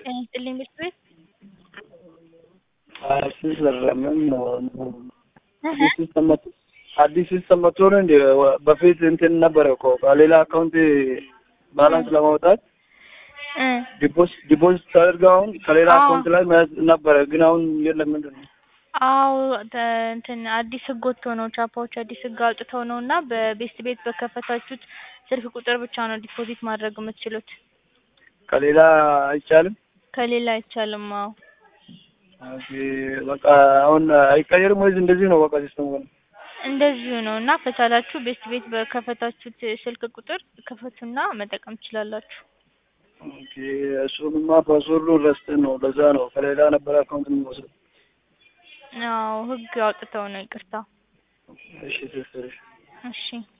ጤና ይስጥልኝ ቤት ቤት አልተሰራም ነው አዲስ ሲስተም መጥቶ አዲስ ሲስተም መጥቶ ነው እንዴ? በፊት እንትን ነበረ እኮ ከሌላ አካውንት ባላንስ ለማውጣት ዲፖዚት ዲፖዚት ታደርገው አሁን ከሌላ አዎ። አካውንት ላይ መያዝ ነበረ፣ ግን አሁን የለም። ምንድን ነው? አዎ ተ- እንትን አዲስ ህግ ወጥቶ ነው ቻፓዎች አዲስ ህግ አውጥተው ነው እና በቤስት ቤት በከፈታችሁት ስልክ ቁጥር ብቻ ነው ዲፖዚት ማድረግ የምትችሉት ከሌላ አይቻልም። ከሌላ አይቻልም። አዎ ኦኬ፣ በቃ አሁን አይቀየርም ወይስ እንደዚህ ነው? በቃ ሲስተሙ ነው። እንደዚሁ ነው እና ከቻላችሁ ቤስት ቤት በከፈታችሁት ስልክ ቁጥር ክፈቱና መጠቀም ትችላላችሁ። ኦኬ፣ እሱንማ ፓስወርዱን ረስተን ነው። ለዛ ነው ከሌላ ነበረ አካውንት የምንወስደው። አዎ ህግ አውጥተው ነው። ይቅርታ። እሺ፣ ትክክል። እሺ